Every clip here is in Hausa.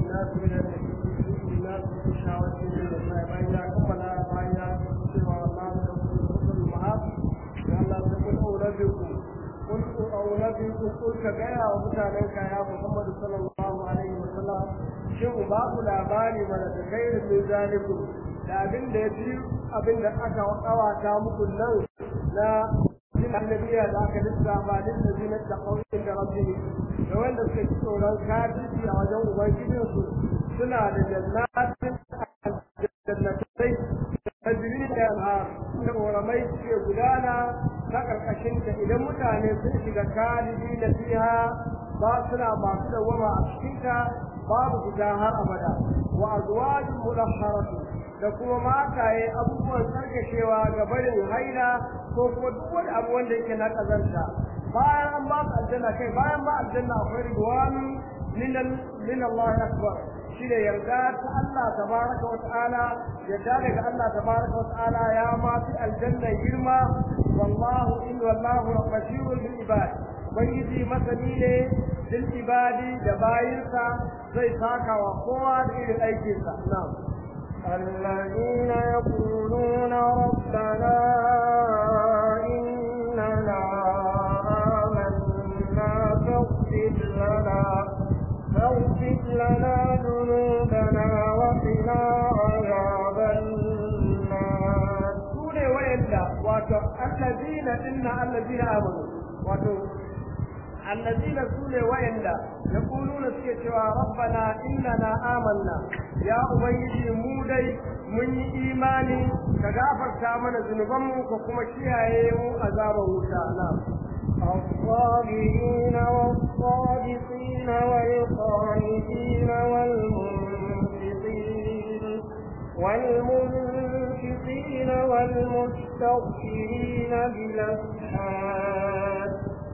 الناس من الناس من الشهوات من النساء فإن كمل فإن سوى الله رسول المعاص الله تقول أولادكم قل أولادكم قل كبيرا ومتعلنك يا محمد صلى الله عليه وسلم شو باب الأباني من الخير من ذلكم da abin da ya fi abin da aka kawata muku nan na jin annabiya da aka lissafa din da zinar da kauyin da rabbi da wanda suka ci tsoron kafirci a wajen ubangijinsu suna da jannatin jannatai da jiri da yanhar da ƙoramai suke gudana ta ƙarƙashin ta idan mutane sun shiga kalidi na fiha ba suna masu dawama a cikinta babu fita har abada wa azwajin mudahharatu da kuma mataye abubuwan tsarkashewa ga barin haila ko kuma duk wani abu wanda yake na kazanta bayan an ba su aljanna kai bayan ba aljanna akwai ridwanu min Allah akbar shi ne yarda ta Allah tabaraka wa ta'ala yarda daga Allah tabaraka wa ta'ala ya ma fi aljanna girma wallahu in wallahu basirul bil ibad ubangiji masani ne bil ibadi da bayinsa zai saka wa kowa da irin aikinsa na'am الذين يقولون ربنا إننا آمنا فاغفر لنا فاغفر لنا ذنوبنا وقنا عذاب النار سورة وإلا واتو الذين إن الذين آمنوا واتو الذين سورة وإلا يقولون سكتوا ربنا إننا آمنا يا أبيدي مودي من إيماني كغافر كامنا ذنوبهم وكما كيايو عذاب وشاء الصابرين والصادقين والقانتين والمنفقين والمنفقين والمستغفرين بالأسحار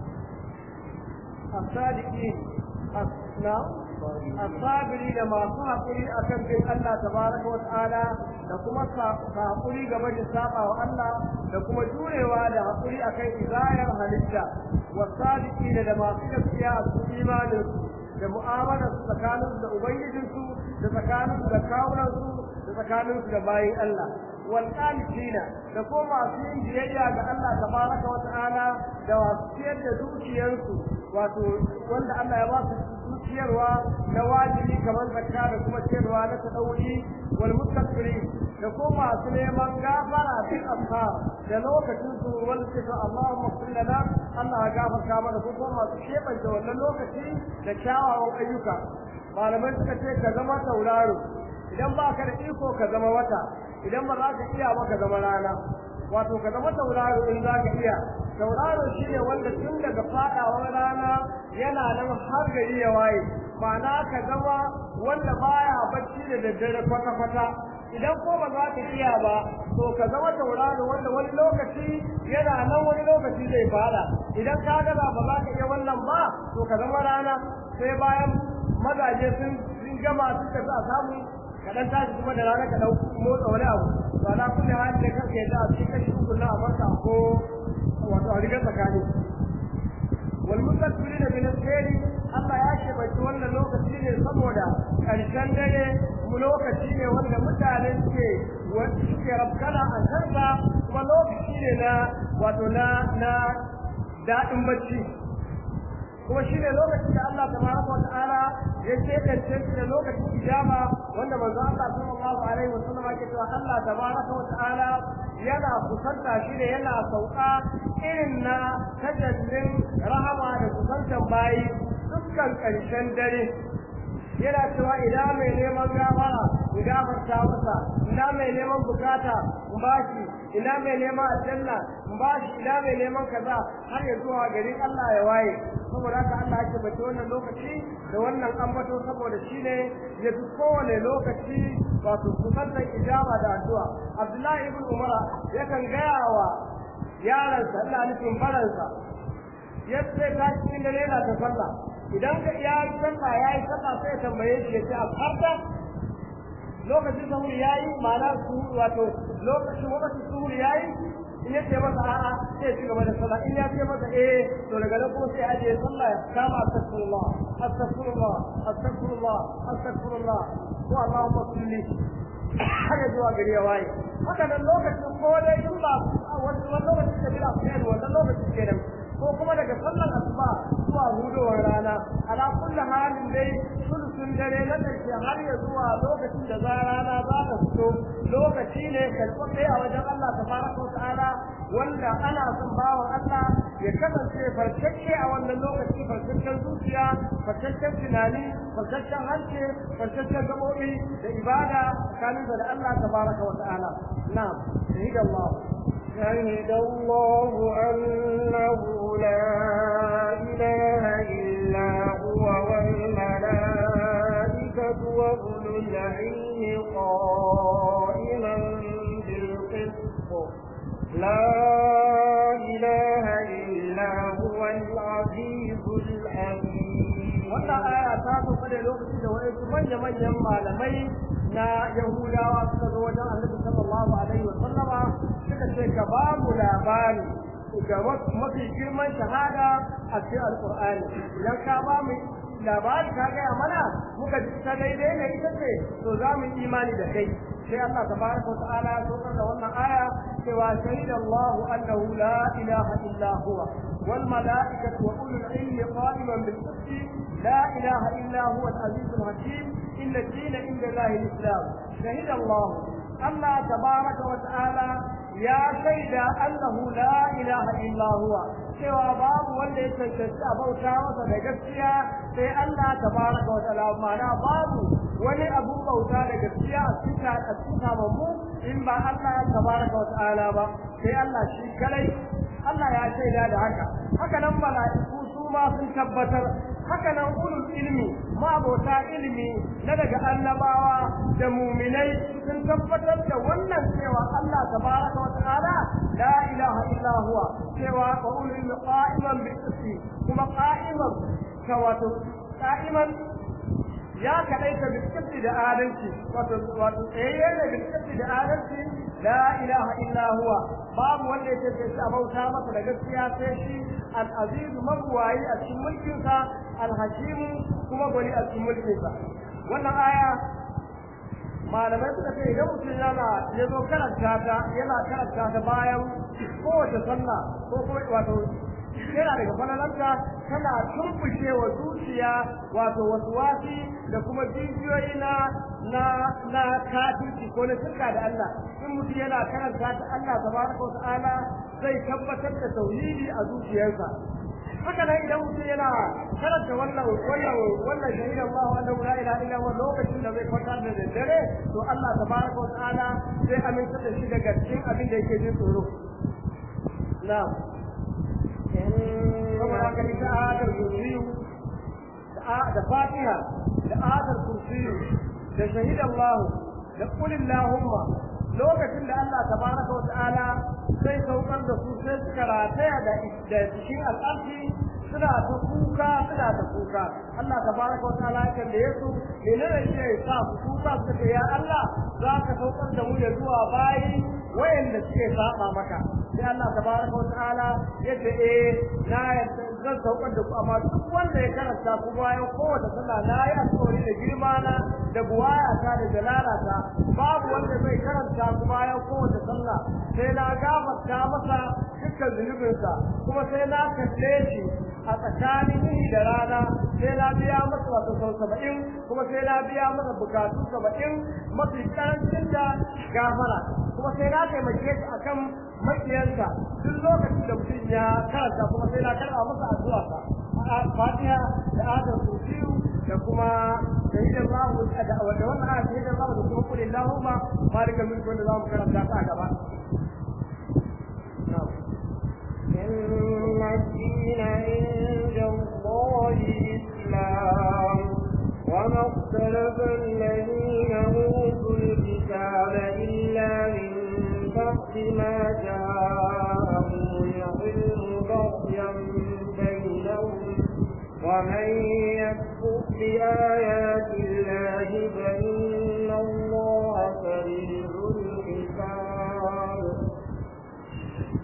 الصادقين نعم الصابرين ما صابرين akan bin Allah tabaraka wa ta'ala da kuma hakuri game da saba wa Allah da kuma jurewa da hakuri akan izayar halitta wasadiqina da masu gaskiya a cikin imanin da mu'amala su tsakanin da ubangijin su da tsakanin da kawunan su da tsakanin su da bayin Allah wal qanitina da kuma masu yin biyayya ga Allah tabaraka wa ta'ala da wasu ciyar da dukiyarsu wato wanda Allah ya ba su ciyarwa na wajibi kamar zakka da kuma ciyarwa na tadawi wal mustaqirin da kuma masu neman gafara bil afkar da lokacin su wanda ce Allahumma salli lana Allah ya gafarta mana ko kuma masu shebanta wannan lokaci da kyawawan ayyuka malamai suka ce ka zama tauraro idan ba ka da iko ka zama wata idan ba za ka iya ba ka zama rana wato ka zama tauraro in za ka iya tauraro shi ne wanda tun daga fadawar rana yana nan har gari ya waye ma'ana ka zama wanda baya bacci da daddare kwata-kwata idan ko ba za ka iya ba to ka zama tauraro wanda wani lokaci yana nan wani lokaci zai fada idan ka gaza ba za ka iya wannan ba to ka zama rana sai bayan mazaje sun gama sun tafi a samu ka dan tashi kuma da rana ka dau motsa wani abu to ala kulli hali da kake da a cikin kashi uku na abarka ko wato a rigar tsakani wal mutakbirin bil khairi Allah ya ce bai wannan lokaci ne saboda karshen dare mu lokaci ne wanda mutane suke suke rabkana a kansa kuma lokaci ne na wato na na daɗin bacci kuma shi ne lokacin da Allah tabaraka wa ta'ala ya ce da da lokacin ijaba wanda manzo Allah sallallahu alaihi wa sallam yake cewa Allah tabaraka wa ta'ala yana kusanta shi ne yana sauka irin na tajallin rahama da kusantan bayi dukkan ƙarshen dare yana cewa ina mai neman gafara in gafarta masa ina mai neman bukata in bashi ina mai neman aljanna in bashi ina mai neman kaza har ya zuwa garin Allah ya waye saboda haka Allah yake bace wannan lokaci da wannan ambato saboda shine ya fi kowane lokaci wato kusantan ijaba da addu'a Abdullahi ibn Umar yakan gaya wa yaransa ina nufin baransa yadda ta cikin dare yana ta sallah idan ka ya yi sallah ya yi sallah sai ya tambaye shi ya ce a farta lokacin sahur ya yi ma'ana su wato lokacin lokacin suhur ya yi in ya ce masa a'a sai ya ci gaba da sallah in ya ce masa eh to daga nan kuma sai ya ajiye sallah ya kama astaghfirullah astaghfirullah astaghfirullah astaghfirullah ko Allahumma salli haka zuwa gari ya waye haka nan lokacin ko dai in ba wani lokacin da bila fiye wannan lokacin kenan ko kuma daga sallar asuba zuwa hudowar rana ala kulli halin dai sulusun dare na ƙarshe har ya zuwa lokacin da za rana za ta fito lokaci ne karɓaɓɓe a wajen Allah tabaraka wa ta'ala wanda ana son bawan Allah ya kasance farkakke a wannan lokaci farkakken zuciya farkakken tunani farkakken harshe farkakken gaɓoɓi da ibada tsakaninsa da Allah tabaraka wa ta'ala na'am shahida Allah شهد الله أنه لا إله إلا هو والملائكة وأولو العلم قائما بالقسط لا إله إلا هو العزيز الحكيم wannan aya ta sauka da lokacin da wasu manya-manyan malamai na Yahudawa suka zo wajen Annabi sallallahu alaihi wa sallama suka ce ka ba mu labari ga mafi girman shahada a cikin Alƙur'ani idan ka ba mu labari ka gaya mana muka ji ta daidai ne ita ce to za mu yi imani da kai sai Allah tabaraka wa ta'ala ya saukar da wannan aya cewa shahida Allah annahu la ilaha illa huwa wal mala'ikatu wa ulul ilmi qa'iman bil qisti la ilaha illa huwa al aziz al hakim inna ad-dina inda Allah al islam shahida Allah Allah tabaraka wa ta'ala ya shaida annahu la ilaha illa huwa cewa babu wanda ya cancanci a bauta masa da gaskiya sai Allah tabaraka wa ta'ala ma'ana babu wani abun bauta da gaskiya a cikin a cikin mu in ba Allah tabaraka wa ta'ala ba sai Allah shi kadai Allah ya shaida da haka haka nan mala'iku su ma sun tabbatar haka nan ulul ilmi ma'abota ilimi na daga annabawa da muminai sun tabbatar da wannan cewa Allah tabaraka wa ta'ala la ilaha illa huwa cewa wa ulul ilmi qa'iman bil qisti kuma qa'iman ka wato qa'iman ya kadaita bil qisti da adalci wato wato tsayayye ne bil qisti da adalci la ilaha illa huwa babu wanda yake ce a bauta masa da gaskiya sai shi al-aziz mabwayi a cikin mulkinsa al-hakim kuma gwani a cikin mulkinsa wannan aya malamai suka ce idan mutum yana ya zo karanta ta yana karanta ta bayan kowace sallah ko kuma wato yana daga falalanta tana tumfushe wa zuciya wato wasuwasi da kuma jijiyoyi na na na kafirci ko na shirka da Allah in mutum yana karanta ta Allah tabaraka wa ta'ala zai tabbatar da tauhidi a zuciyarsa haka nan idan mutum yana karanta wannan wannan wannan shahid Allah annahu la ilaha illa huwa lokacin da zai kwanta da daddare to Allah tabaraka wa ta'ala zai aminta da shi daga cikin abin da yake jin tsoro na'am kuma haka ni ta adar kursiyu da fatiha da adar kursiyu da shahid Allah da qul allahumma lokacin da Allah tabaraka wa ta'ala sai saukar da su sai suka rataya da da cikin al'arshi suna ta kuka suna ta kuka Allah tabaraka wa ta'ala ya kalle su menene shi ya sa su kuka suka ce ya Allah za ka saukar da mu ya zuwa bayi wayanda suke saba maka sai Allah tabaraka wa ta'ala ya ce eh na zan saukar da ku amma duk wanda ya karanta ku bayan kowace sallah na yi alƙawari da girma na da buwayata da jalalata babu wanda zai karanta ku bayan kowace sallah sai na gafarta masa dukkan zunubinsa kuma sai na kalle shi a tsakanin yini da rana sai na biya masa wato sau saba'in kuma sai na biya masa bukatu saba'in mafi karancin da gafara kuma sai na taimake shi akan makiyansa duk lokacin da mutum ya karanta kuma sai na karɓa masa addu'a sa fatiha da adar kursiyu da kuma shahidar lahu da wannan aya shahidar lahu da kuma kulli lahumma malikal mulk wanda zamu karanta ta gaba إن الدين عند الله الإسلام وما اختلف الذين أوتوا الكتاب إلا من بعد ما جاءهم العلم بغيا بينهم ومن يكفر بآيات الله فإن الله سريع الحساب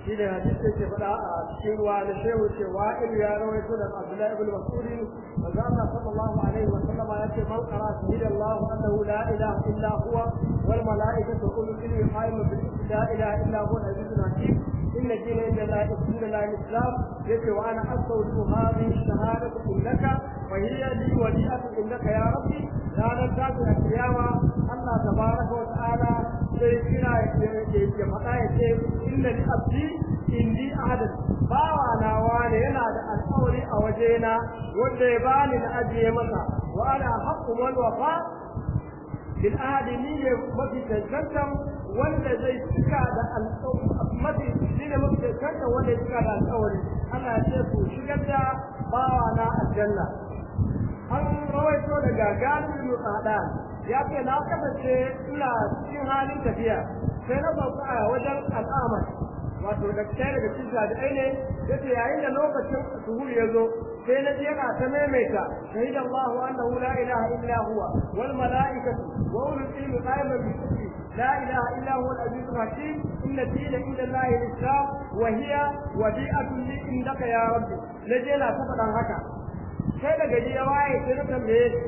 shi ne hadisi ke faɗa a cikin ruwa da shehu ce wa'il ya rawaito da Abdullahi ibn Mas'ud manzo Allah sallallahu alaihi wa sallam ya ce man qara shahidallahu annahu la ilaha illa huwa wal malaikatu ulul ilmi qa'imun bil la ilaha illa huwa al-azizul hakim إن الدين عند الله دين الله الإسلام يقول وأنا أستودع هذه الشهادة إنك وهي لي وليئة إنك يا ربي لا ننتهي القيامة الله تبارك وتعالى سيدنا يفعل إن لأبدي إني أحد bawa nawa ne yana da alƙawari a wajena wanda ya bani na ajiye masa wa ana haqqu wal wafa bil ahadi ni ne mafi cancantan wanda zai cika da alƙawari mafi shi ne mafi cancantan wanda ya cika da alƙawari ana ce ku shigar da bawa na aljanna an rawaito daga galibin mutsada ya ce na kasance ina cikin halin tafiya sai na sauka a wajen al'amar wato da ɗaya daga cikin jami'ai ne ya ce yayin da lokacin suhur ya zo sai na je yana ta maimaita shahida Allah annahu la ilaha illa huwa wal mala'ikatu wa ulul ilmi qa'iman bi qismi la ilaha illa huwa al aziz al hakim inna dina inda Allah al islam wa hiya wadi'atun li indaka ya rabbi na je na ta faɗan haka sai da gari ya waye sai na tambaye shi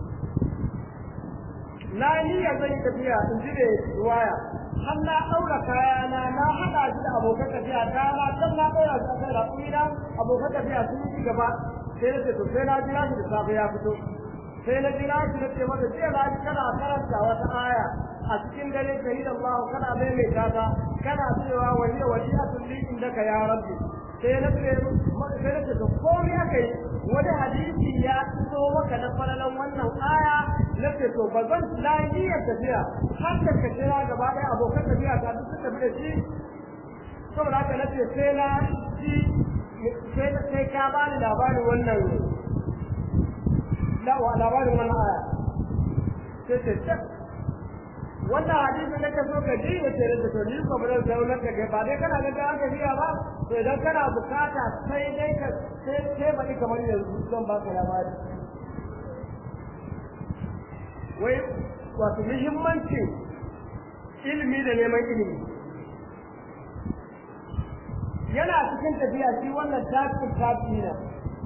na niyya zan tafiya in ji da ruwaya har na ɗaura kayana na haɗa shi da abokan tafiya ta na can na ɗaura shi a kan raƙumi na abokan tafiya sun yi gaba sai na ce to sai na jira shi da safe ya fito sai na jira shi na ce masa jiya na ji kana karanta wata aya a cikin dare shahid Allah kana maimaita ta kana cewa wani da wani a tulli indaka ya rabbi sai na ce sai na ce to komai aka yi wani hadisi ya fito maka na falalan wannan aya na ce to ba zan lafiyar tafiya har da ka kira gaba ɗaya abokan tafiya ta duk tafi da shi saboda haka na ce sai na ji sai ka ba ni labarin wannan labarin wannan aya sai ce ce wannan hadisi ne ka so ka ji ya ce da to ni ko ba zan zaunar da kai ba dai kana ga ga aka biya ba to idan kana bukata sai dai ka sai sai baki kamar yanzu zan baka labari wai wato muhimmancin ilimi da neman ilimi yana cikin tafiya shi wannan tafi tafi na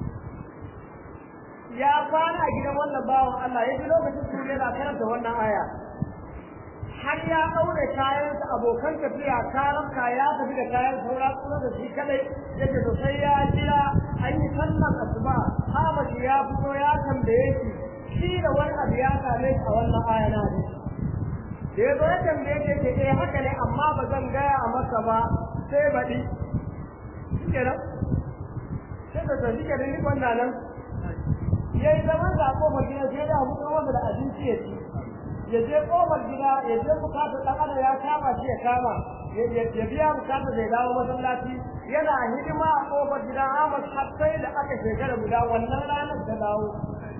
ya kwana a gidan wannan bawan Allah ya ji lokacin su yana karanta wannan aya har ya ɗaure kayansa abokan tafiya karabka ya tafi da kayan saura kuma da shi kadai yake to sai ya jira an yi sallan asuba hamashi ya fito ya tambaye shi shi da wani abu ya same shi a wannan aya na hadisi da ya zo ya tambaye shi ce eh haka ne amma ba zan gaya maka ba sai baɗi shi kenan sai da to shi kenan ni wannan nan ya yi zaman da kofar gida sai da hukumar wanda da abinci ya ci ya je kofar gida ya je bukatar ɗan adam ya kama shi ya kama ya biya bukatar da ya dawo masallaci yana hidima a kofar gida Ahmad har sai da aka shekara guda wannan ranar ta dawo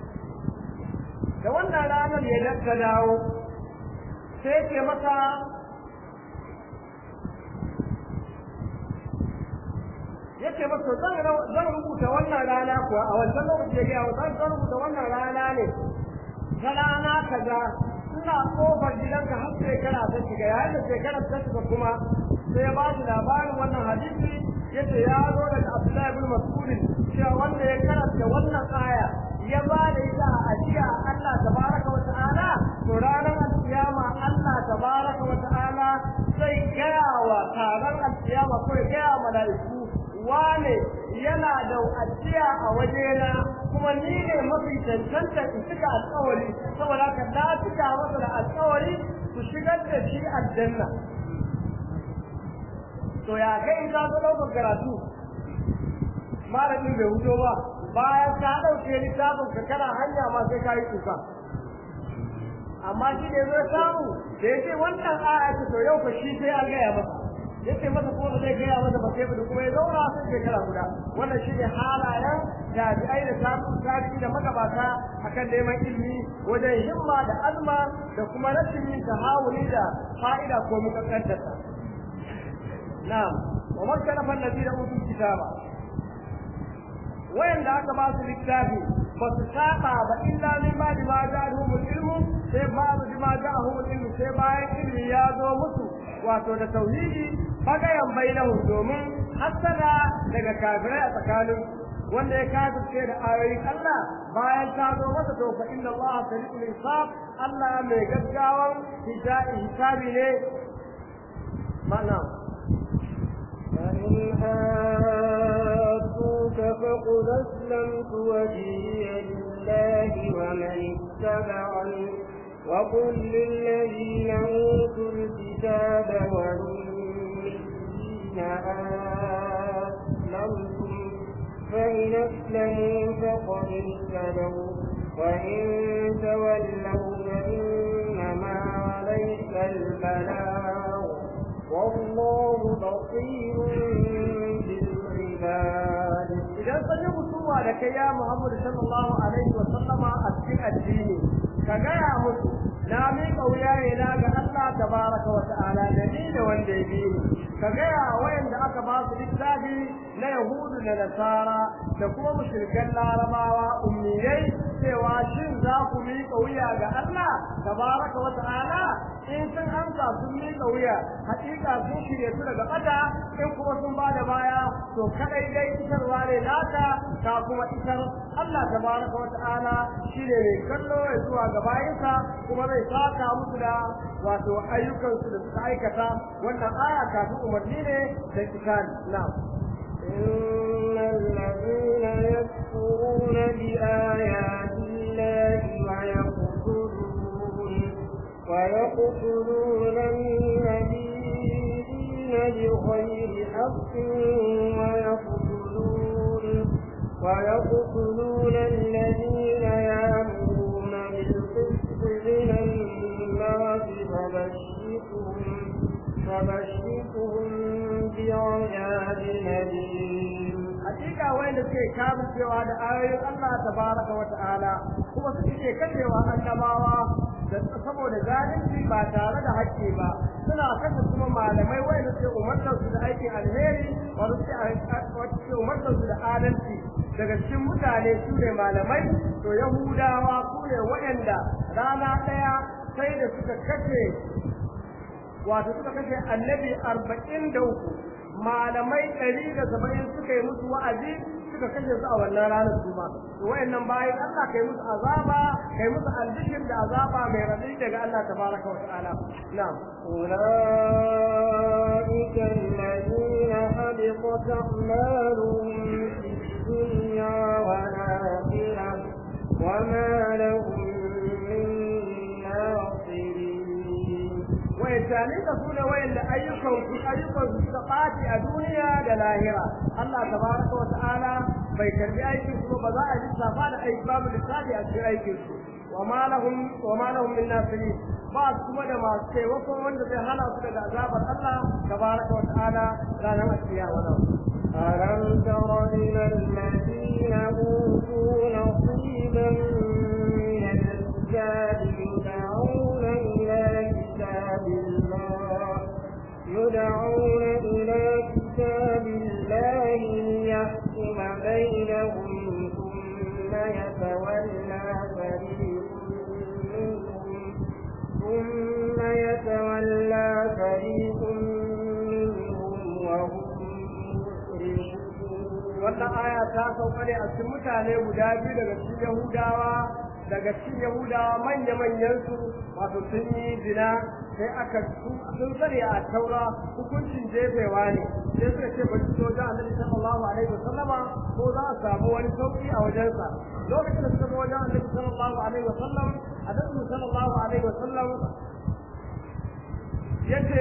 da wannan ranar ya ta dawo sai ke masa ya ce masa zan rubuta wannan rana kuwa a wancan lokaci ya gaya zan zan rubuta wannan rana ne ta rana kaza ina kofar gidanka har shekara ta shiga yayin da shekara ta shiga kuma sai ya ba shi labarin wannan hadisi yace ya zo daga Abdullahi ibn Mas'ud cewa wanda ya karanta wannan aya ya ba da ita a ajiya Allah tabaraka wa ta'ala to ranar alkiyama Allah tabaraka wa ta'ala zai gaya wa taron alkiyama ko ya gaya wa mala'iku wane yana da ajiya a wajena kuma ni ne mafi cancanta in cika alkawari saboda haka na cika masa da alkawari su shigar da shi aljanna to ya kai in ka zo ɗaukar karatu malamin bai hudo ba bayan ka ɗauke littafin ka kana hanya ma sai ka yi kuka amma shi ne zai samu da ya ce wannan aya ce to yau fa shi sai an gaya masa ya ce masa ko zai gaya masa ba sai da kuma ya zauna sai shekara guda wannan shi ne halayen jami'ai da samun tarihi da magabata akan neman ilimi wajen himma da azma da kuma rashin yin tahawuli da fa'ida ko mukakkantarsa na'am wa man kana fa alladhina utul kitaba wayanda aka ba su littafi ba su saba ba illa min ba da ma ja'ahum ilmu sai ba da ma ja'ahum ilmu sai bayan ilmi ya zo musu wato da tauhidi bagayan bainahu domin hasada daga kafirai a tsakanin wanda ya kafirce da ayoyin Allah bayan ta zo masa to fa inna Allah sari'ul hisab Allah mai gaggawan hisabi ne mana فإن هادوك فقل أسلمت وجهي لله ومن اتبعني وقل للذين أوتوا الكتاب والمسلمين أسلمتم فإن أسلموا فقد اهتدوا وإن تولوا فإنما عليك البلاغ والله بصير بالعباد idan sun yi mutuwa da kai ya Muhammad sallallahu alaihi wa sallama a cikin addini ka gaya musu na miƙa wuya ne na ga Allah tabaraka wa ta'ala da ni da wanda ya bi ni ka gaya wayanda aka ba su littafi na yahudu da nasara da kuma mushrikan larabawa ummiyai cewa shin za ku miƙa wuya ga Allah tabaraka wa ta'ala in sun amsa sun miƙa wuya hakika sun shirye su daga bata in kuma sun ba da baya to kadai dai isarwa ne naka ka kuma isar Allah tabaraka wa ta'ala shine mai kallo ya zuwa ga bayinsa kuma zai saka musu da wato ayyukansu da suka aikata wannan aya kafin umarni ne da kitani na'am إن الذين يكفرون بآيات الله ويقتلون ويقتلون النبيين بغير حق ويقتلون ويقتلون الذين يأمرون بالقسط من الناس فبشرهم فبشرهم بعذاب أليم hakika wanda suke kafircewa da ayoyin Allah tabaraka wa ta'ala kuma suke kashewa annabawa da saboda zalunci ba tare da haƙƙi ba suna kashe kuma malamai wanda suke umartar su da aikin alheri wanda suke umartar su da adalci daga cikin mutane su ne malamai to yahudawa su ne waɗanda rana ɗaya sai da suka kashe wato suka kashe annabi arba'in da uku malamai ɗari da saba'in suka yi musu wa'azi suka kashe su a wannan ranar su ma to wayannan bayan Allah kai musu azaba kai musu albishir da azaba mai raɗi daga Allah tabaraka wa ta'ala na'am أولئك الذين حبطت أعمالهم في الدنيا والآخرة وما لهم من ناصرين wayancanin da su ne wayanda ayyukan su ayyukan su suka ɓaci a duniya da lahira Allah tabaraka wa ta'ala bai karbi aikin su ba za a ji safa da aiki babu lissafi a cikin aikin su wa ma lahum wa ma lahum min nasirin ba su kuma da masu taimako wanda zai hana su daga azabar Allah tabaraka wa ta'ala ranar alkiyama nan ألم تر إلى الذين أوتوا نصيبا من الكتاب يدعون إلى كتاب الله يدعون إلى كتاب الله ليحكم بينهم ثم يتولى فريق منهم ثم يتولى فريق منهم وهم wannan aya ta sauka ne a cikin mutane guda biyu daga cikin Yahudawa daga cikin Yahudawa manya-manyan su wato sun yi zina sai aka sun sani a taura hukuncin jefewa ne sai suka ce bari su wajen annabi sallallahu alaihi wasallama ko za a samu wani sauki a wajensa lokacin da suka zo wajen annabi sallallahu alaihi wasallam annabi sallallahu alaihi wasallam yace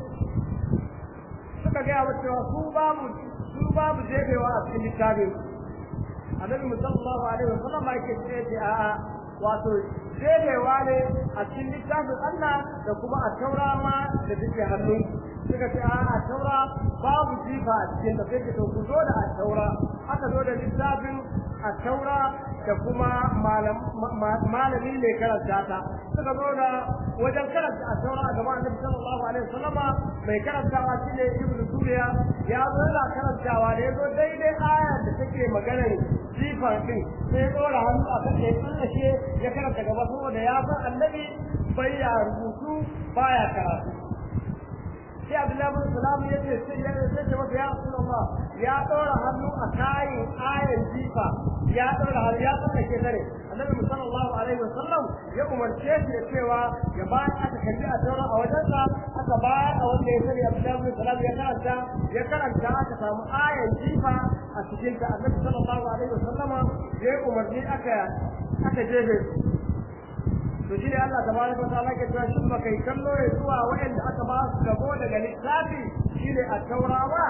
suka gaya wa cewa su babu su babu jefewa a cikin littafin annabi sallallahu alaihi wasallam yake ce a'a wato jefewa ne a cikin littafin Allah da kuma a taura ma da take hannu suka ce a'a taura babu jifa a cikin da sai to ku zo da a taura aka zo da littafin a taura da kuma malami ne karanta ta suka zo da wajen karanta a taura a gaban annabi sallallahu alaihi wasallama mai karantawa shine ibnu suriya ya zo yana karantawa da yazo daidai ayar da take maganar jifan din sai dora hannu a kan ya tsallake ya karanta gaba saboda ya san annabi bai ya rubutu baya karatu sai Abdullahi bin Salam ya ce sai ya sai ce masa ya Rasulullah ya ɗora hannu a kayan ayan jifa ya ɗora hannu ya tsaka ke tare Annabi sallallahu alaihi wasallam ya umarce shi da cewa ya ba aka kalli a taura a wajensa aka ba a wanda ya sani Abdullahi bin Salam ya karanta ya karanta aka samu ayan jifa a cikin ta Annabi sallallahu alaihi wasallama ya umarni aka aka jefe to shi ne Allah tabaraka wa ta'ala ke cewa shin baka yi kallo ya zuwa wa'anda aka ba su gabo daga littafi shi ne a taurawa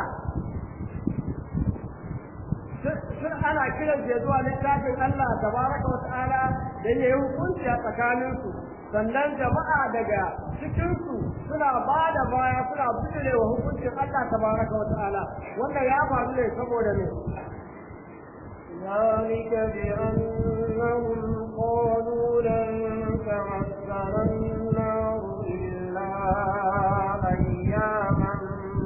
sun ana kiran ya zuwa littafin Allah tabaraka wa ta'ala dan yayi hukunci a tsakaninsu sannan jama'a daga cikinsu suna ba da baya suna bijire wa hukuncin Allah tabaraka wa ta'ala wannan ya faru ne saboda ne ذلك بأنهم قالوا لن تمسنا النار إلا أياما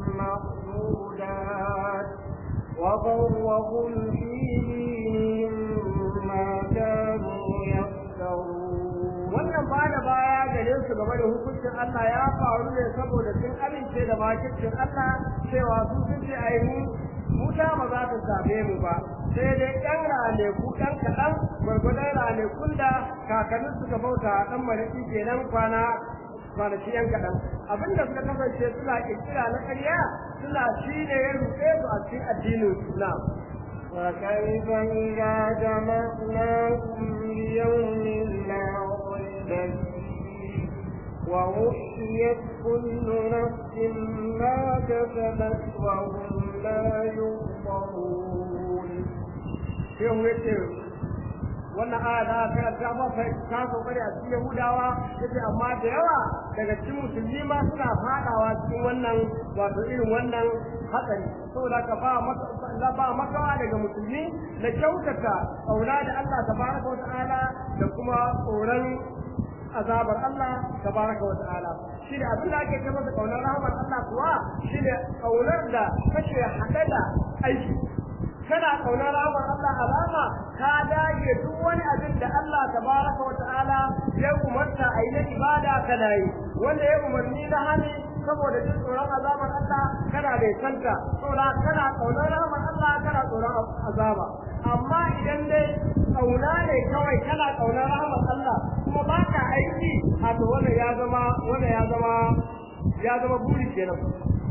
معدودات وغرهم في دينهم ما كانوا يفترون wannan ba da baya gare su game da hukuncin Allah ya faru ne saboda sun amince da makircin Allah cewa su sun ce ai mu wuta ba za ta same mu ba sai dai ɗan raneku ɗan kaɗan gwargwadon ranekun da kakannin suka bauta ɗan malaki kenan kwana kwanaki yan kaɗan abinda suka kasance suna ƙirƙira na ƙarya suna shi ne ya rufe su a cikin addinin Islam. وكيف إذا جمعناكم ليوم لا ريب فيه ووحيت كل نفس ما كسبت وهم لا يظلمون sai mu yace wannan aya da aka karanta ba fa ta so bane a cikin Yahudawa yace amma da yawa daga cikin musulmi ma suna fadawa cikin wannan wato irin wannan hatsari saboda ka ba maka ba makawa daga musulmi na kyautata aula da Allah tabaraka wa ta'ala da kuma tsoron azabar Allah tabaraka wa ta'ala shi ne abin da ake kama da kaunar rahmar Allah kuwa shi ne kaunar da kake haɗe da aiki kana kaunar rahmar Allah alama ka dage duk wani abin da Allah tabaraka wa ta'ala ya umarta a yi na ibada kana yi wanda ya umarni na hani saboda jin tsoron azabar Allah kana bai santa saboda kana kaunar rahmar Allah kana tsoron azaba amma idan dai kauna ne kawai kana kaunar rahmar Allah kuma ba ka aiki a to wannan ya zama wannan ya zama ya zama buri kenan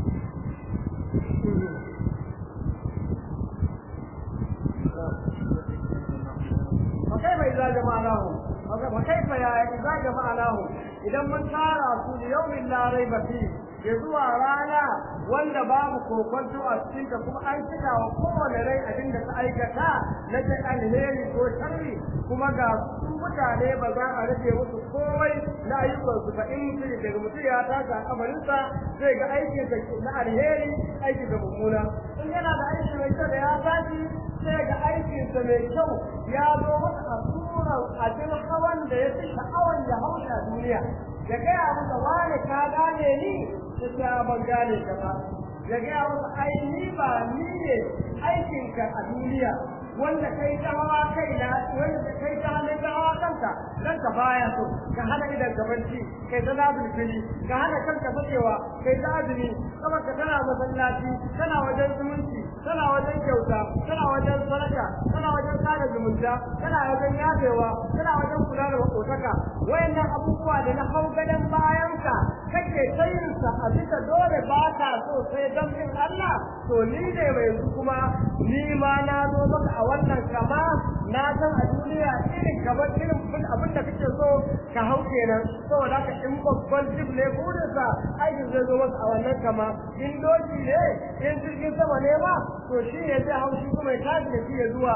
فكيف إذا جمعناهم فكيف يا إذا جمعناهم إذا من تارى ليوم لا ريب فيه ya zuwa rana wanda babu kokonto a cikin ta kuma an cika wa kowane rai abin da ta aikata na ta alheri ko sharri kuma ga su mutane ba za a rage musu komai na ayyukansu ba in mutum daga mutum ya tashi a kamarinsa zai ga aikin sa na alheri aikin da mummuna in yana da aiki mai kyau da ya tashi sai ga aikinsa mai kyau ya zo masa a surar abin hawan da ya fi sha'awan ya hausha duniya ya gaya masa wane ka gane ni ta ban gane ka ba ya gaya masa ai ni ba ni ne aikinka a duniya wanda kai ta hawa kai na wanda kai ta hannun ta hawa kanka kanka baya so ka hana idan ka barci kai ta zabi fili ka hana kanka fakewa kai ta azumi kuma ka tana masallaci tana wajen zumunci tana wajen kyauta tana wajen sadaka tana wajen sada zumunta tana wajen yafewa tana wajen kula da makotaka wayannan abubuwa da na hau gadon bayanka kake tayinsa a bisa dole ba ka so sai don bin Allah to ni ne mai yanzu kuma ni ma na zo maka a wannan kama na san a duniya irin kamar irin abin da kake so ka hau kenan saboda haka in babban jib ne burinsa aikin zai zo masa a wannan kama in doki ne in jirgin sama ne ma to shi ne zai hau shi kuma ya tashi da shi ya zuwa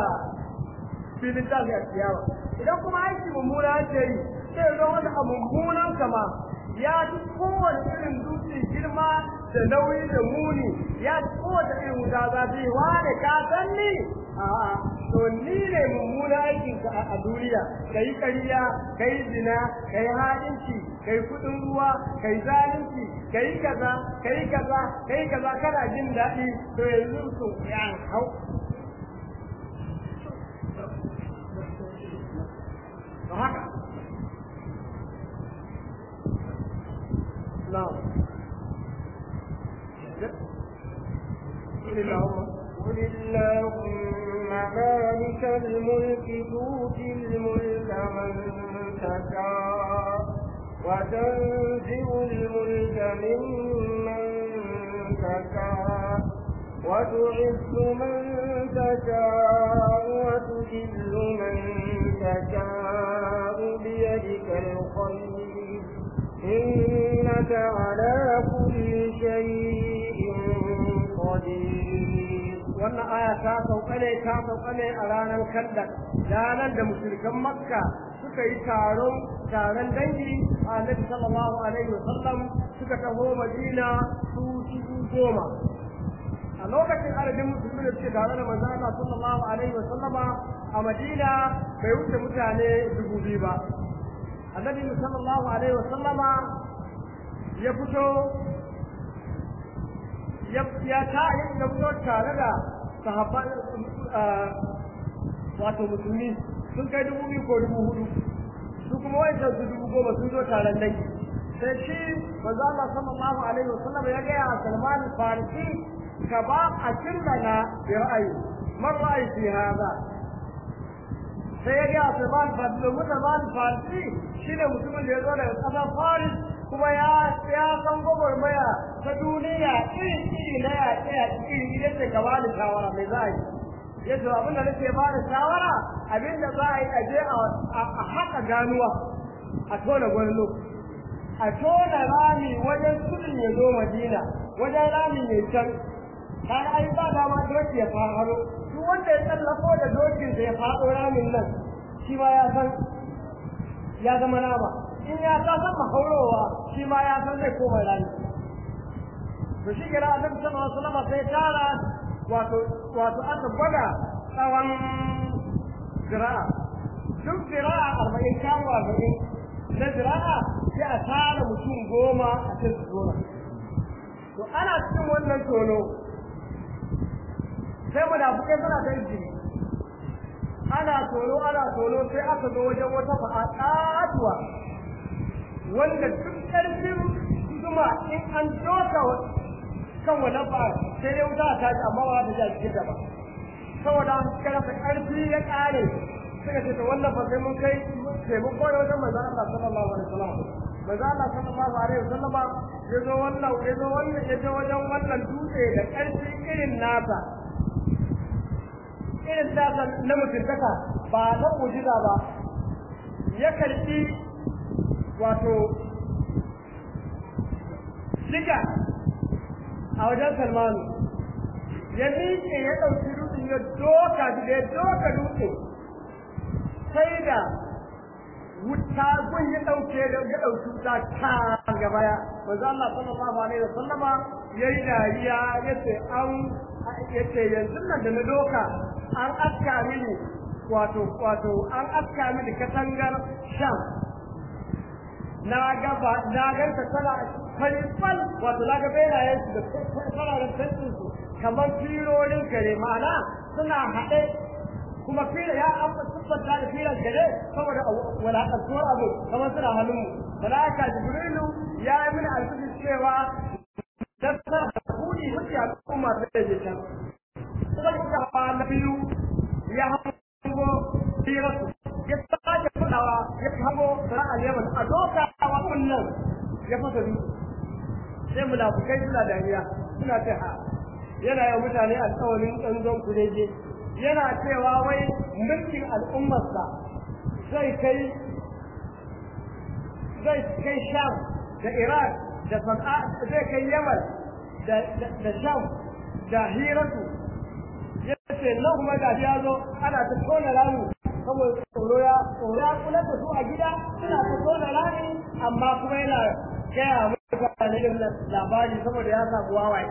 filin tashi a ciyawa idan kuma aiki mummuna ce yi sai zo masa a mummunan kama ya ci kowane irin dutse girma da nauyi da muni ya ci kowace irin wuta zafi wane ka san ni a'a to ni ne mummuna aikin ka a duniya kai ƙarya kai zina kai haɗinci kai kuɗin ruwa kai zalunci kai kaza kai kaza kai kaza kana jin daɗi to yanzu to ya hau to haka na'am قل اللهم قل اللهم مالك الملك تؤتي الملك من تشاء وتنزع الملك ممن تشاء وتعز من تشاء وتذل من تشاء بيدك الخير إنك على كل شيء قدير wannan aya ta sauka ne ta sauka ne a ranar kandar ranar da mushrikan makka suka yi taron taron dangi a annabi sallallahu alaihi wasallam suka taho madina su dubu goma a lokacin adadin musulmi da suke tare da manzo Allah sallallahu alaihi wasallama a madina bai wuce mutane dubu biyu ba annabi sallallahu alaihi wasallama ya fito ya ta ya fito tare da sahabban wato musulmi sun kai dubu biyu ko dubu hudu su kuma wancan su dubu goma sun zo taron dangi sai shi manzo Allah sallallahu alaihi wasallam ya ga ya Salman Farisi ka ba a kirlana bi ra'ayi man ra'ayi fi hada sai ya ga Salman Farisi Salman Farisi shine mutumin da ya zo daga ƙasar Faris kuma ya ya san gwagwarmaya ta duniya iri iri na yaƙe yaƙe iri iri da ka ba da shawara mai za a yi yadda abin da nake ba da shawara abin da za a yi aje a haƙa ganuwa a tona gwallo a tona rami wajen kudin ya zo madina wajen rami mai can har ai ba dama doki ya faɗo duk wanda ya tsallako da dokinsa ya faɗo ramin nan shi ma ya san ya zama nama in ya ta san mahaurowa shi ma ya san zai koma rami to shi kira annabi sallallahu alaihi wasallam sai tara wato wato aka gwada tsawon zira'a duk zira'a arba'in kawo arba'in na zira'a sai a tara mutum goma a cikin su zona to ana cikin wannan tono sai munafukai suna ta jini ana tono ana tono sai aka zo wajen wata fa'atuwa wanda duk ƙarfin zuma in an doka kan wannan ba sai dai wuta ta ji amma ba ta ji a cikin da ba saboda suka rasa ƙarfi ya ƙare suka ce to wannan fa sai mun kai taimako da wajen manzon Allah sallallahu alaihi wasallam manzon Allah sallallahu alaihi wasallam ya zo wannan ya zo wannan ya zo wajen wannan dutse da ƙarfi irin nasa irin nasa na mutuntaka ba na mujiza ba ya karɓi wato shiga a wajen salmanu ya miƙe ya ɗauki dutsen ya doka da ya doka dutse sai da wuta gun ya ɗauke da ya ɗauki wuta ta gaba ya manzo Allah sallallahu alaihi wasallama yayi dariya yace an yace yanzu nan da na doka an aska mini wato wato an aska mini katangar sham na gaba na ganta tana farifal wato na ga benayen su da fararen tantin su kamar firorin kare ma'ana suna haɗe kuma fira ya an tabbata da firan kare saboda walakantuwar abu kamar suna hannunmu malaka jibrilu ya yi mini alfisi cewa dasar da kuni mutu a kuma da ya can kuma da na biyu ya hango firarsu ya sake fadawa ya hango sana'ar yaman a doka a wannan ya fasa dutse sai munafukai suna dariya suna ce ha yana yi mutane alƙawarin ɗanzon kureje yana cewa wai mulkin al'ummarsa zai kai zai kai sham da iraq da sana'a zai kai yaman da sham da hiratu ya ce nan kuma da ya zo ana ta tona rami saboda tsoro ya tsoro ya kula da su a gida suna ta tona rami amma kuma yana gaya mutane da labari saboda ya samu wawaye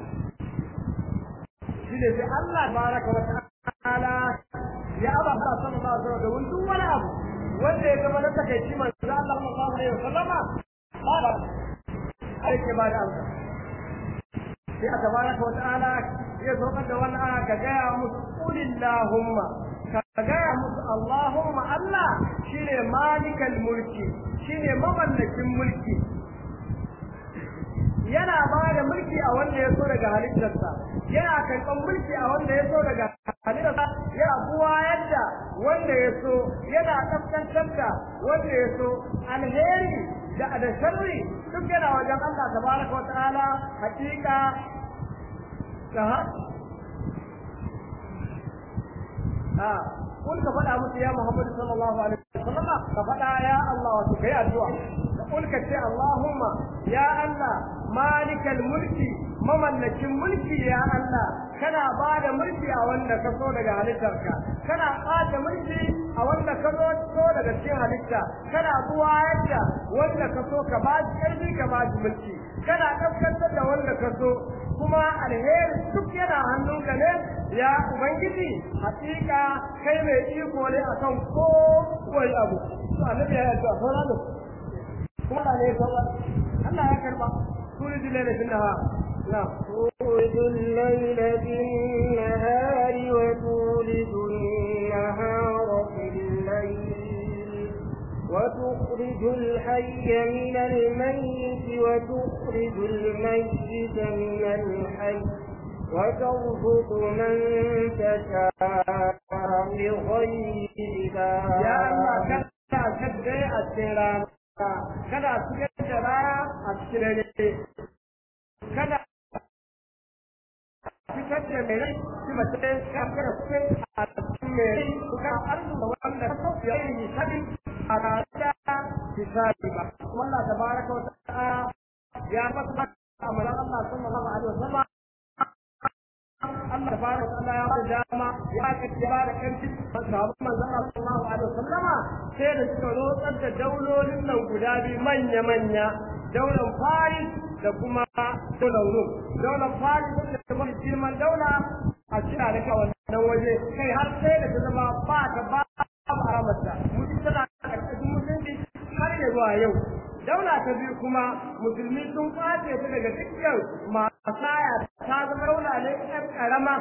shi ne sai Allah baraka wa ta'ala ya aba ba sallallahu alaihi wasallam da wani duk wani abu wanda ya zama na takaici manzo Allah sallallahu alaihi wasallam ba ba ake ba da Allah sai a tabaraka wa ta'ala ya saukar da wannan aya ka gaya musu qulillahumma ka gaya musu Allahumma Allah shine malikal mulki shine mamallakin mulki yana ba da mulki a wanda ya so daga halittarsa yana karɓar mulki a wanda ya so daga halittarsa yana buwa yadda wanda ya so yana kaskantar da wanda ya so alheri da da sharri duk yana wajen Allah tabaraka wa ta'ala hakika da a kun ka faɗa musu ya Muhammadu sallallahu alaihi wasallam ka faɗa ya Allah wato kai addu'a ka kun ka ce Allahumma ya Allah malikal mulki mamallakin mulki ya Allah kana ba da mulki a wanda ka so daga halittarka kana ɓata mulki a wanda ka so so daga cikin halitta kana buwa yadda wanda ka so ka ba shi ƙarfi ka ba shi mulki kana kaskantar da wanda ka so kuma alheri duk yana hannunka ne ya ubangiji hakika kai mai iko ne akan ko wani abu to annabi ya yi addu'a sauran da kuma da ne sauran Allah ya karba turi dile da finna na تولد الليل في النهار وتولد النهار في الليل وتخرج الحي من الميت وتخرج الميت من الحي وترزق من تشاء بغير حساب ya Allah kada kadda a cikin rana kada su da rana a cikin dare kada fitar da mai rai shi mace ya kada kuɗi a cikin mai rai suka arzu da wanda ta ya yi hisabi a rana hisabi ba kuma Allah tabaraka wa ta'ala ya fasa amalan Allah sallallahu alaihi wa sallam Allah tabaraka wa ta'ala ya ba dama ya kace ba da kanci sahabban manzon Allah sallallahu alaihi wa sallama sai da suka rotsar da daulolin nan guda biyu manya manya daular Faris da kuma daular Rum daular Faris da kuma girman daula a cira da kawai nan waje kai har sai da ta zama ba ta ba ba haramta mutum tana karkashin musulunci har ya zuwa yau daula ta biyu kuma musulmi sun kwace ta daga dukkan masaya ta zama daula ne ɗan ƙarama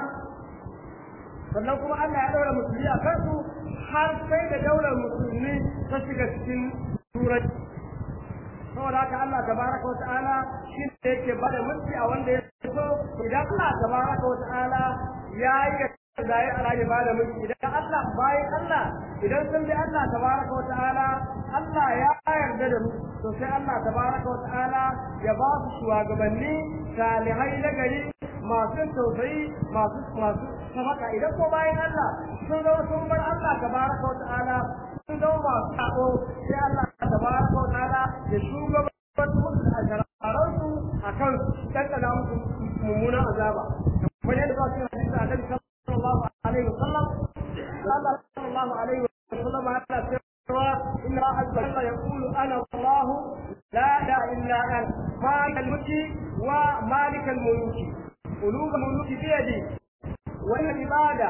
sannan kuma Allah ya ɗaura musulmi a kansu har sai da daular musulmi ta shiga cikin turai saboda haka Allah tabaraka wa ta'ala shi ne yake bada mulki a wanda ya so idan Allah tabaraka wa ta'ala ya yi da ya ala ya bada mulki idan Allah bayan Allah idan sun bi Allah tabaraka wa ta'ala Allah ya yarda da mu to sai Allah tabaraka wa ta'ala ya ba su shugabanni salihai na gari masu tausayi masu masu sabaka idan ko bayan Allah sun zo sun bar Allah tabaraka wa ta'ala sun zama masu sako sai Allah tabaraka wa ta'ala ya shugaban musu a shararansu a kan ɗanɗana musu mummunan azaba kamar yadda ba su yi hadisi a nabi sallallahu alaihi wasallam Allah sallallahu alaihi wasallam ya ce cewa inna Allah azza wa jalla yaqulu ana Allah la ilaha illa ana malik al-mulki wa malik al-mulki qulub al-mulki bi yadi wa al-ibada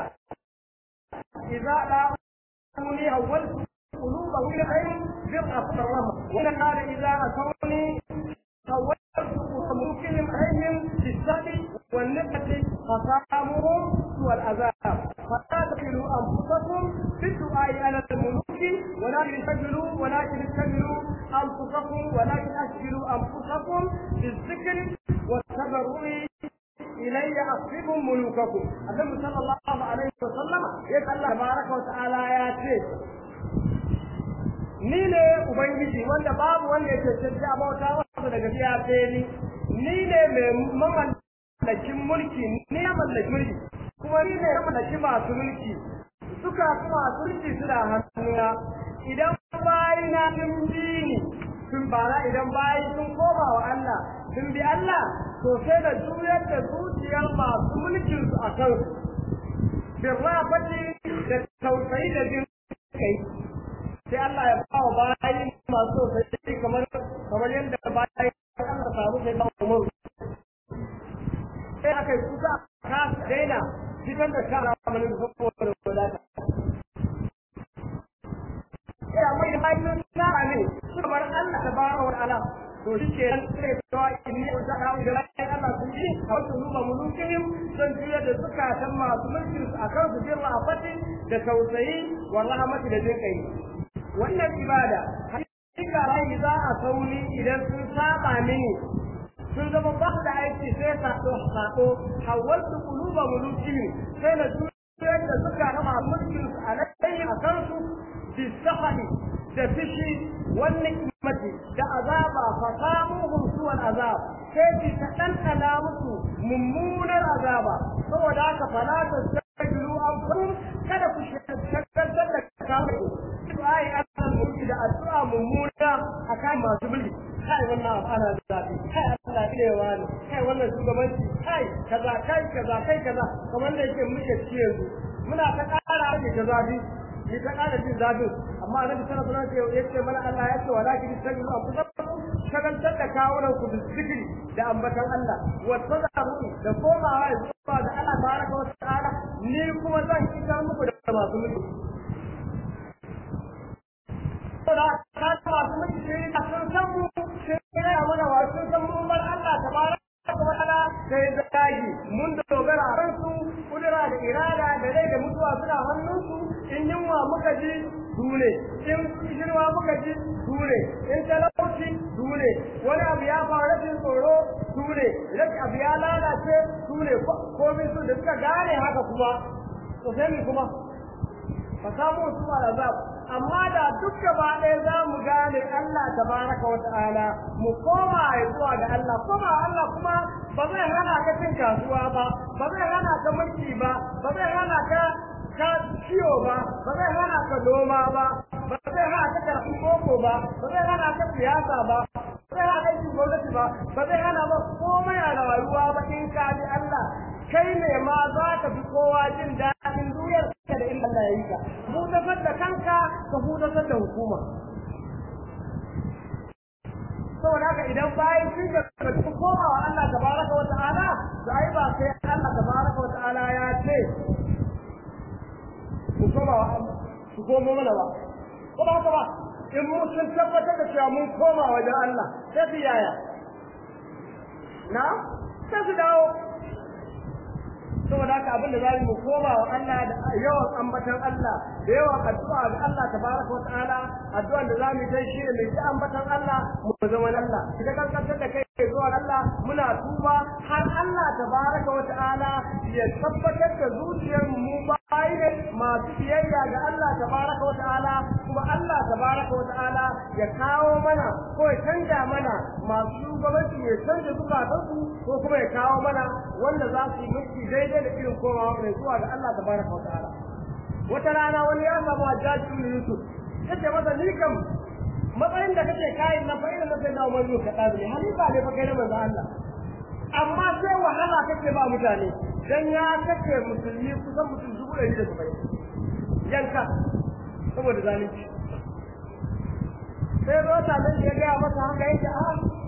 idza la أتوني أولت قلوبه إلى خير برأة الرحمة ولقال إذا أتوني سولت ممكن عليهم بالسبي والنقة فصامهم سوى العذاب فلا تقتلوا أنفسكم في الدعاء على الملوك ولكن استجلوا ولكن استجلوا أنفسكم ولكن أشغلوا أنفسكم بالذكر والتبرع إلي أصفكم ملوككم النبي صلى الله عليه وسلم يسأل الله تبارك وتعالى يا شيخ ni ne ubangiji wanda babu wanda ya cancanci a bauta wasu daga biya sai ni ni ne mai mamallakin mulki ni ya mallaki mulki kuma ni ne ya mallaki masu mulki suka masu mulki suna hannuna idan bayi na sun bi ni sun bara idan bayi sun koma wa Allah sun bi Allah to sai da juyar da zuciyar masu mulkin su a kan birrafati da tausayi da jin kai sai Allah ya ba wa bayi masu tausayi kamar kamar yadda bayi Allah samu sai ba mu sai aka yi kusa ka daina fitar da shara mana da saboda wadata ya mai hannun shara ne kamar Allah ta ba wa ala to shi ke nan sai tawa inni da ka da rai Allah sun yi a wasu numa mulukin sun juya da zukatan masu mulkin su akan su jirma a fati da tausayi wa rahmati da jin kai wannan ibada hakika rai za a sauni idan sun saba mini sun zama ba da aiki sai sako sako hawaltu quluba mulukihim sai na juyar da suka rama mulkin su alayhim a kansu bi sahani da fishi wan nikmati da azaba fa samuhum suwal azab sai ki ta ɗanɗana musu mummunar azaba saboda haka fala ta sajilu anfusum kada ku shagaltar da kawo ai Allah mulki da addu'a mummuna akan masu mulki kai wannan ana da zafi kai Allah ilewa ne kai wannan shugabanci kai kaza kai kaza kai kaza kamar da yake muke ci yanzu muna ta ƙara ake ta zafi ni ta ƙara jin zafin amma annabi sallallahu alaihi wasallam yace mana Allah ya ce walakin tajidu anfusakum shagaltar da kawunan ku da zikiri da ambatan Allah wa tadaru da komawa zuwa ga Allah tabaraka wa ta'ala ni kuma zan isar muku da masu mulki da ka masu mulki sai a sun san mu sai ya mana wa sun san mu bar Allah tabaraka wa ta'ala sai zagi mun dogara a kansu kudura da irada da rai da mutuwa suna hannunsu in yunwa muka ji dole in shirwa muka ji dole in talauci dole wani abu ya faru rashin tsoro dole rashin abu ya lalace dole komai su da suka gane haka kuma to sai mu kuma ba samu su ba azab amma da duk gaba ɗaya za mu gane Allah tabaraka wa ta'ala mu koma zuwa ga Allah koma Allah kuma ba zai hana ka cin kasuwa ba ba zai hana ka mulki ba ba zai hana ka ka ciwo ba ba zai hana ka noma ba ba zai hana ka karɓi koko ba ba zai hana ka siyasa ba ba zai hana aikin gwamnati ba ba zai hana ba komai a rayuwa ba in ka bi Allah kai ne ma za ka fi kowa jin daɗin duniyar ka da inda Allah ya yi ka hudatar da kanka ka hudatar da hukuma saboda haka idan bayan sun ga su koma wa Allah tabaraka wa ta'ala to ai ba sai Allah tabaraka wa ta'ala ya ce ku koma wa Allah ku komo mana ba ko ba haka ba in mu sun tabbatar da cewa mun koma wajen Allah sai su yaya na sai su dawo saboda haka abin da za mu koma wa Allah da yawan ambatan Allah da yawan addu'a ga Allah tabaraka wa ta'ala addu'an da za mu yi shi ne mai ji ambatan Allah mu zama Allah kika kankantar da kai zuwa Allah muna tuba har Allah tabaraka wa ta'ala ya tabbatar da zuciyar mu bayi ne masu biyayya ga Allah tabaraka wa ta'ala kuma Allah tabaraka wa ta'ala ya kawo mana ko ya canja mana masu shugabanci ya canja zukatansu ko kuma ya kawo mana wanda za su yi mulki daidai da irin kowa mai zuwa ga Allah tabaraka wa ta'ala wata rana wani ya samu hajjaji ibn Yusuf yace masa ni kam matsayin da kake kayan na fa'ida na sai da Umar Yusuf kada ne halifa ne fa kai na manzo Allah amma sai wahala kake ba mutane dan ya kace musulmi kusan mutum dubu ɗari da saba'in yanka saboda zalunci sai zo ta nan ya gaya masa haka yake a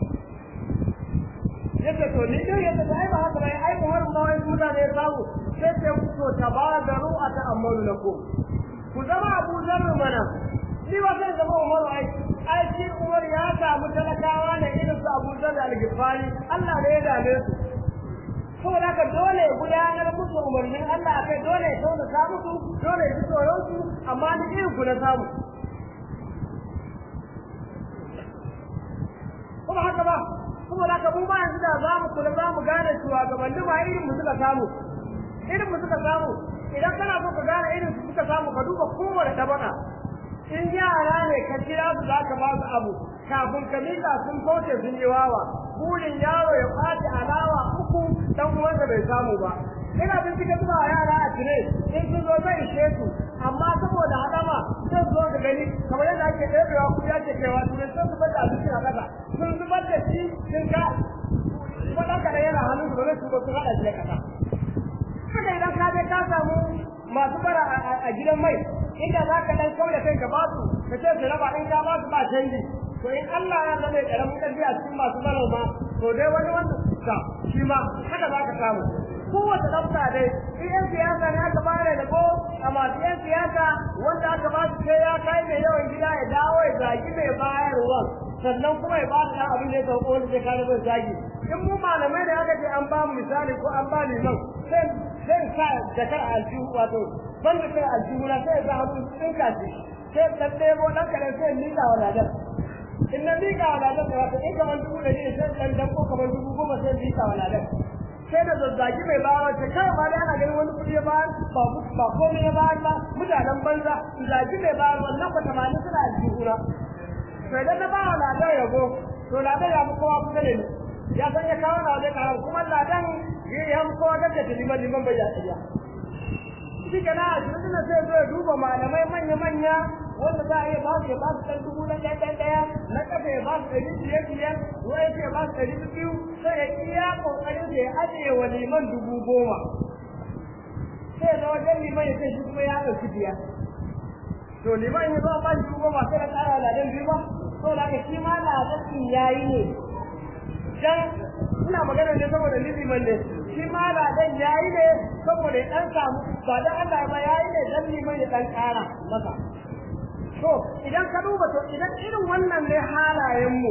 yace to ni dai yace ai ba haka bai ai Umar ma wai mutane ya samu sai ce ku to tabadaru ata'ammalu lakum ku zama Abu Zarr mana ni ba zai zama Umar ai ai shi Umar ya samu talakawa ne irin su Abu Zarr al-Ghifari Allah ne ya dame su saboda haka dole ya gudanar musu umarnin Allah akai dole ya tauna sa musu dole ya ji tsoron su amma ni irin ku na samu kuma haka ba saboda haka mu ba yanzu da za mu kula za mu gane cewa gabanin ba irin mu suka samu irin mu suka samu idan kana so ka gane irin su suka samu ka duba kowane tabaka in yara ne ka kira su za ka ba su abu kafin ka miƙa sun kauce sun yi wawa burin yaro ya kwace alawa uku dan uwansa bai samu ba ina bin suka zuba yara a tire in sun zo zai ishe su amma saboda hadama sai zo ka gani kamar yadda ake ɗebewa kuɗi ake kaiwa tire sun zubar da abinci a ƙasa sun zubar da shi sun ka kuma ɗan kaɗan yana hannun su ba zai tuba sun haɗa shi da ƙasa haka idan ka je ka samu masu bara a gidan mai inda za ka dan kauda kai ka basu ka ce su raba in ka basu ba canji to in Allah ya zama karamin karfi a cikin masu bara ma to dai wani wanda ka shi ma haka za ka samu kowace ɗauka dai in yan siyasa ne aka bare da ko a masu yan siyasa wanda aka ba su sai ya kai mai yawan gida ya dawo ya zagi mai bayarwa sannan kuma ya ba su ɗan abin da ya sauko wanda zai kare mai zagi in mu malamai da aka ce an ba mu misali ko an ba liman sai zai sa jakar aljihu wato ban da kai aljihu na sai za hannu tsinka shi sai dan ɗebo ɗan kaɗan sai nila wa ladar in na miƙa wa ladan da wata in kamar dubu ɗari ne sai ɗan dan ko kamar dubu goma sai miƙa wa ladan sai da zazzagi mai bawa ta kai ma dai ana ganin wani kuɗi ya bayar ba ba komai ya bayar ba mutanen banza zagi mai bayar wannan ko tamanin suna aljihuna to idan na bawa ladan yabo to ladan ya fi kowa kusa da ni ya san ya kawo ladan karam kuma ladan ya fi kowa gaggata liman liman bai ya tsaya shi ke na ashirin da sai zo ya duba malamai manya-manya wanda za a iya ba su ya ba su ɗan dubu na ɗaya ɗaya ɗaya na ƙasa ya ba su ɗari biyar biyar wani ya ba su ɗari biyu sai ya iya ƙoƙarin da ya ajiye wa liman dubu goma sai ya zama jan liman ya ce shi kuma ya ɗauki biyar to liman ya zama ba shi dubu goma sai na ƙara ladan biyu ba to da ka shi ma ladan ya yi ne dan ina magana ne saboda liman ne shi ma ladan ya yi ne saboda ya ɗan samu ba dan Allah ba ya yi ne dan liman ya ɗan ƙara masa to idan ka duba to idan irin wannan ne halayenmu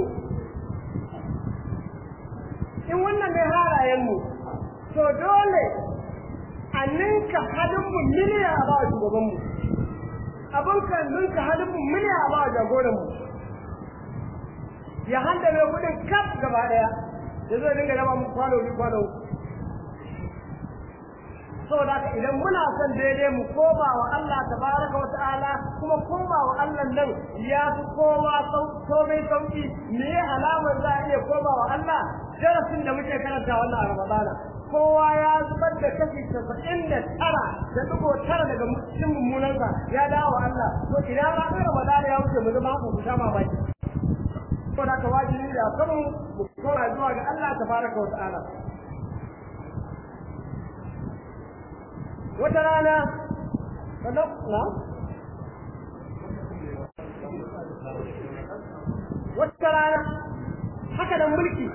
in wannan ne halayenmu to dole a ninka hadinmu miliya a ba shugabanmu abin kan ninka hadinmu miliya a ba jagoranmu ya handa mai kudin kaf gaba daya da zai dinga raba mu kwano bi kwano saboda haka idan muna son daidai mu koma wa Allah tabaraka wa ta'ala kuma koma wa Allah nan ya fi kowa komai sauki me ya alamar za a iya koma wa Allah darasin da muke karanta wannan a Ramadana kowa ya zubar da kashi casa'in da tara da dugo tara daga cikin mummunansa ya dawo wa Allah to idan ranar Ramadana ya wuce mu zama haka ku sha mamaki saboda haka wajibi da kanmu mu koma zuwa ga Allah tabaraka wa ta'ala wata rana na wata rana haka da mulki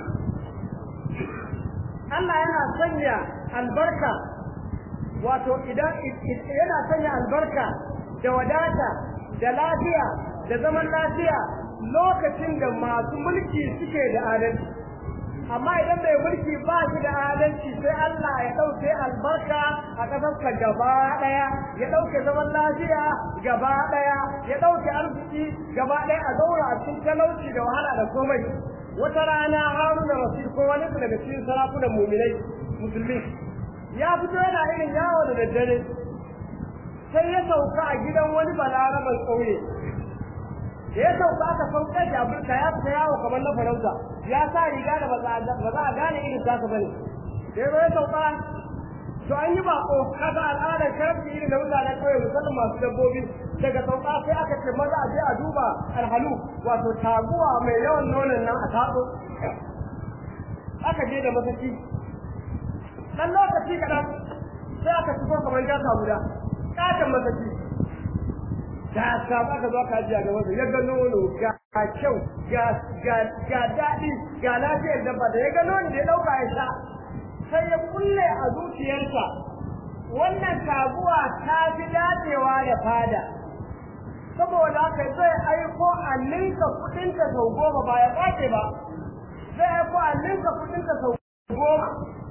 Allah yana sanya albarka wato idan yana sanya albarka da wadata da lafiya da zaman lafiya lokacin da masu mulki suke da adalci amma idan mai mulki ba shi da adalci sai Allah ya ɗauke albarka a ƙasarsa gaba ɗaya ya ɗauke zaman lafiya gaba ɗaya ya ɗauke arziki gaba ɗaya a zaura a cikin talauci da wahala da komai wata rana haruna rasul ko wani daga cikin sarakunan muminai musulmi ya fito yana irin yawo da daddare sai ya sauka a gidan wani balaraban ƙauye da ya sauka aka sauka da abinka ya fita yawo kamar na farauta ya sa riga da ba za a gane irin tasa bane da ya sauka to an yi bako kaga al'adar karfi irin da mutanen kauye musamman masu dabbobi daga sauka sai aka ce maza a je a duba alhalu wato taguwa mai yawan nonon nan a tatso aka je da masaki dan lokaci kaɗan sai aka fito kamar gasa guda ƙaton masaki ga ka aka zo ka ji a gaban sa ya ga nono ga kyau ga ga ga daɗi ga lafiyar dabba da ya ga nono da ya ɗauka ya sha sai ya kulle a zuciyarsa wannan taguwa ta fi dacewa da fada saboda haka zai aiko a ninka kuɗinta sau goma ba ya ƙwace ba zai aiko a ninka kuɗinta sau goma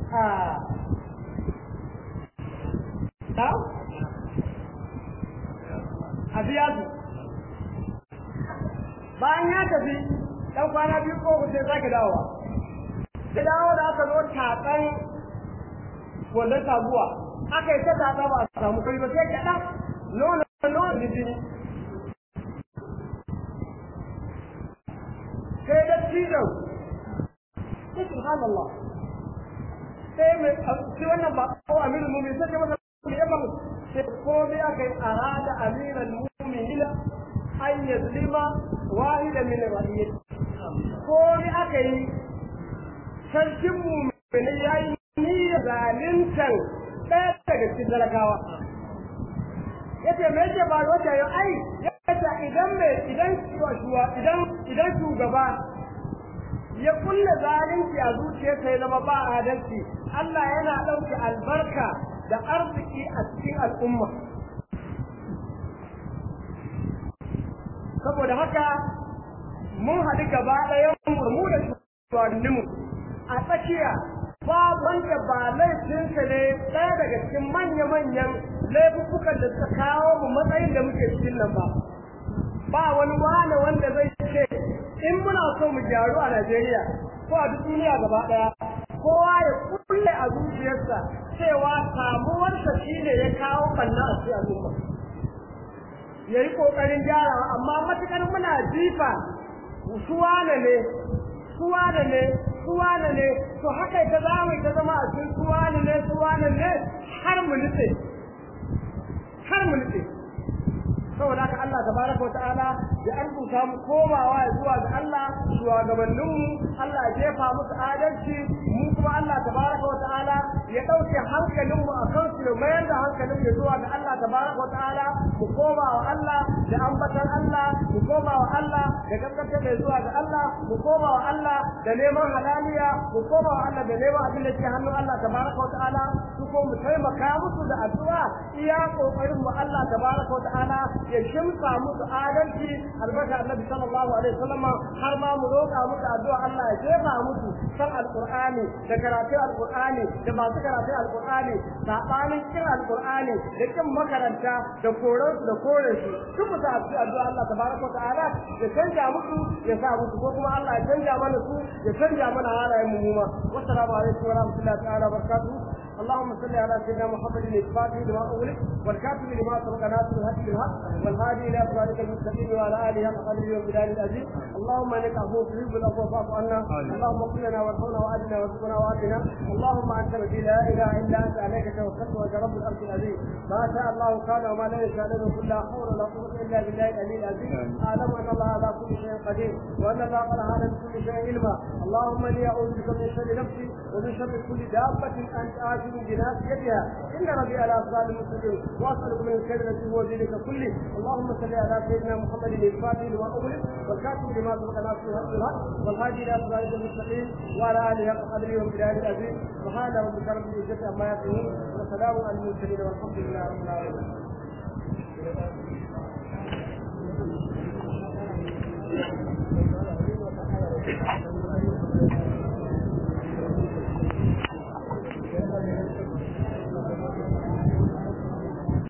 a biya su bayan ya tafi ɗan kwana biyu ko sai sake dawowa da dawo da aka zo tatsan wannan taguwa aka yi ta tatsa ba a samu kai ba sai kaɗan nuna nuna jijini sai da cizon sai subhanallah sai mai sai wannan ba ko amirul mu'minin sai masa ya ba sai komai aka yi arada amiral mu'minin an yazlima wahida min ra'iyyati komai aka yi sarkin mu'minin ya yi niyyar zalintan ɗaya daga cikin talakawa yace me yake ba wata yau ai yace idan me idan idan idan shugaba ya kulle zalunci a zuciyarsa ya zama ba adalci Allah yana ɗauke albarka da arziki a cikin al'umma saboda haka mun haɗu gaba ɗayan mu da shugabanninmu a tsakiya ba wanda ba laifinsa ne ɗaya daga cikin manya-manyan laifukan da suka kawo mu matsayin da muke cikin nan ba ba wani wane wanda zai ce in muna so mu gyaru a Najeriya ko a duk duniya gaba daya kowa ya kulle a zuciyarsa cewa samuwarsa shine ya kawo banna a cikin al'umma ya yi ƙoƙarin gyarawa amma matuƙar muna jifa suwane ne suwane ne suwane ne to haka ta za ta zama a cikin suwane ne suwane ne har mu nufe har mu nufe saboda haka Allah tabaraka wa ta'ala ya arzuta mu komawa zuwa ga Allah shugabannin mu Allah ya jefa musu adalci mu kuma Allah tabaraka wa ta'ala ya dauke hankalin mu akan su da mayar da hankalin mu zuwa ga Allah tabaraka wa ta'ala mu koma wa Allah da ambatan Allah mu koma wa Allah da gaskata da zuwa ga Allah mu koma wa Allah da neman halaliya mu koma wa Allah da neman abin da ke hannun Allah tabaraka wa ta'ala su ko mu taimaka musu da addu'a iya kokarin mu Allah tabaraka wa ta'ala ya shimfa musu adalci albarka annabi sallallahu alaihi wasallam har ma mu roƙa musu addu'a Allah ya jefa musu san alqur'ani da karatu alqur'ani da masu karatu alqur'ani sabanin kin alqur'ani da kin makaranta da koran da kore su duk musu addu'a Allah tabaraka wa ta'ala ya canja musu ya sa musu ko kuma Allah ya canja mana su ya canja mana halayen mu ma wassalamu alaikum wa rahmatullahi ta'ala wa barakatuh اللهم صل على سيدنا محمد الفاتح لما أغلق والكاتب لما سبق ناصر الهدي بالحق والهادي إلى صراطك المستقيم وعلى آله حق قدره وبلاد العزيز اللهم إنك عفو تحب العفو فاعف عنا اللهم اغفر لنا وارحمنا وأجنا وارزقنا وآتنا اللهم أنت الذي لا إله إلا أنت عليك توكلت وأنت رب الأرض العزيز ما شاء الله كان وما لا يشاء له كل لا حول ولا قوة إلا بالله العلي العزيز أعلم أن الله على كل شيء قدير وأن الله قد هذا بكل شيء علما اللهم إني أعوذ بك من شر نفسي ومن شر كل دابة أنت آتي بناصيتها إن ربي على أصحاب المسلمين وأسألك من الخير الذي هو دينك كله اللهم صل على سيدنا محمد الفاتح لما أغلق والكاتب لما سبق ناصر الحق والهادي إلى صراط المستقيم وعلى آله حق قدره وبلاد العزيز سبحان ربك رب العزة عما يصفون وسلام على المرسلين والحمد لله رب العالمين